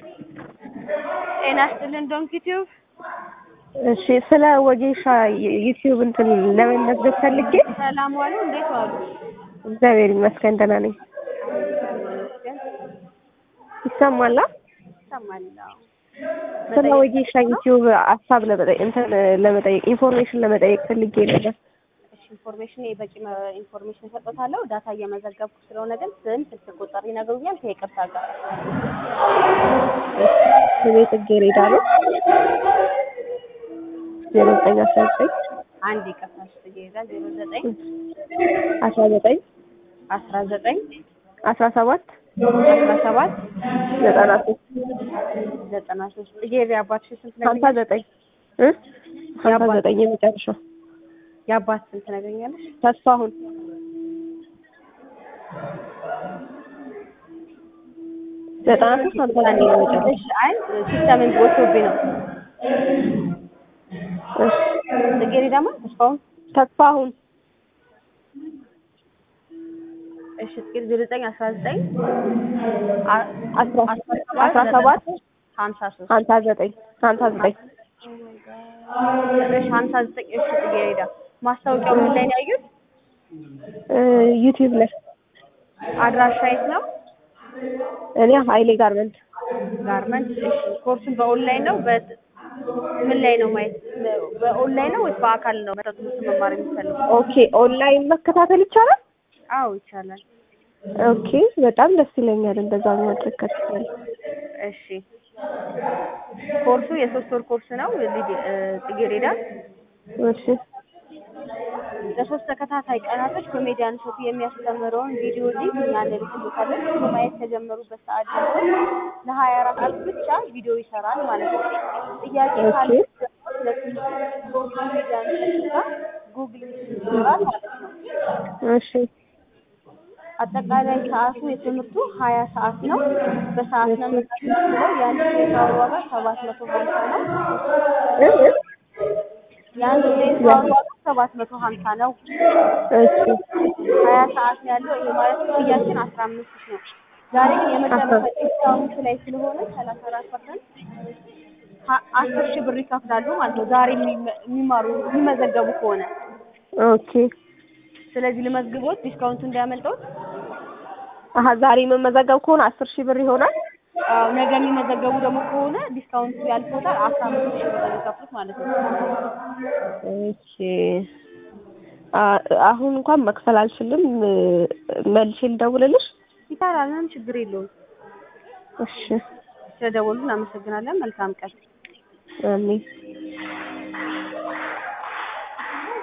ጤና ይስጥልን ዶንኪ ቲዩብ። እሺ ስለ ወጌሻ ዩቲዩብ እንትን ለመመዝገብ ፈልጌ ሰላም ዋሉ። እንዴት ዋሉ? እግዚአብሔር ይመስገን ደህና ነኝ። ይሰማላ? ይሰማል። ስለ ወጌሻ ዩቲዩብ ሀሳብ ለመጠየቅ እንትን ለመጠየቅ ኢንፎርሜሽን ለመጠየቅ ፈልጌ ነበር። እሺ ኢንፎርሜሽን በቂ ኢንፎርሜሽን ሰጥቶታለሁ። ዳታ እየመዘገብኩ ስለሆነ ግን ስም፣ ስልክ ቁጥር ይነግሩኛል ከይቅርታ ጋር። ስሜ ጽጌረዳ ነው። ዜሮ ዘጠኝ አስራ ዘጠኝ አንድ ይቅርታ ጽጌረዳ ዜሮ ዘጠኝ አስራ ዘጠኝ አስራ ዘጠኝ አስራ ሰባት አስራ ሰባት ዘጠና ሶስት ዘጠና ሶስት ጽጌረዳ የአባትሽ ስንት ሀምሳ ነግረኛለሽ? ዘጠኝ እ ሀምሳ ዘጠኝ የመጨረሻው የአባት ስንት ነግረኛለሽ? ተስፋሁን ዘጠና ሶስት ሀምሳ ዘጠኝ የመጨረሻው እሺ አይ ሲስተምን ቦቶብኝ ነው። እሺ ጽጌረዳ ማለት ተስፋውን ተስፋሁን እሺ ጽጌረዳ ዜሮ ዘጠኝ አስራ ዘጠኝ አስራ አስራ ሰባት ሀምሳ ሶስት ሀምሳ ዘጠኝ ሀምሳ ዘጠኝ እሺ ሀምሳ ዘጠኝ እሺ ጽጌረዳ ማስታወቂያው ምን ላይ ነው ያዩት? ዩቲዩብ ላይ አድራሻ የት ነው? እኔ ሀይሌ ጋርመንት ጋርመንት። እሺ ኮርሱን በኦንላይን ነው በ ምን ላይ ነው ማየት? በኦንላይን ነው ወይስ በአካል ነው መጠጥ ትምህርት መማር የሚፈልጉ? ኦኬ ኦንላይን መከታተል ይቻላል? አዎ ይቻላል። ኦኬ በጣም ደስ ይለኛል እንደዛ ማድረግ ከተቻለ። እሺ ኮርሱ የሶስት ወር ኮርስ ነው። ሊዲ- እ ጽጌረዳ እሺ ለሶስት ተከታታይ ቀናቶች ኮሜዲያን ሾቱ የሚያስተምረውን ቪዲዮ ሊንክ እኛ እንልክልዎታለን። እሱ ማየት ከጀመሩበት ሰዓት ጀምሮ ለሀያ አራት ሰዓት ብቻ ቪዲዮ ይሰራል ማለት ነው። ጥያቄ ካለ ስለ ትምህርቱ ኮሜዲያን ሾቱ ጋር ጉግል ሚት ይኖራል ማለት ነው። እሺ አጠቃላይ ሰዓቱ የትምህርቱ ሀያ ሰዓት ነው። በሰዓት ነው የምናስተምረው። የአንድ ክሬዲት አወር ዋጋ ሰባት መቶ ሀምሳ ነው። እ እ የአንድ ክሬዲት አወር ዋጋ ሰባት መቶ ሀምሳ ነው። እሺ ሀያ ሰዓት ነው ያለው። ይሄ ማለት ክፍያችን አስራ አምስት ሺህ ነው። ዛሬ ግን የመጨረሻ ዲስካውንት ላይ ስለሆነ ሰላሳ አራት ፐርሰንት አስር ሺህ ብር ይከፍላሉ ማለት ነው። ዛሬ የሚመ- የሚማሩ የሚመዘገቡ ከሆነ ኦኬ ስለዚህ ልመዝግቦት ዲስካውንቱ እንዳያመልጠውት። አሀ ዛሬ የምመዘገብ ከሆነ አስር ሺህ ብር ይሆናል። አዎ ነገ የሚመዘገቡ ደግሞ ከሆነ ዲስካውንቱ ያልፎታል። አስራ አምስት ሺህ ብር ነው የሚከፍሉት ማለት ነው። እሺ አ- አሁን እንኳን መክፈል አልችልም። መልሼ ልደውልልሽ? ይቻላል፣ ምንም ችግር የለውም። እሺ ስለደወሉ እናመሰግናለን። መልካም ቀን። አሜን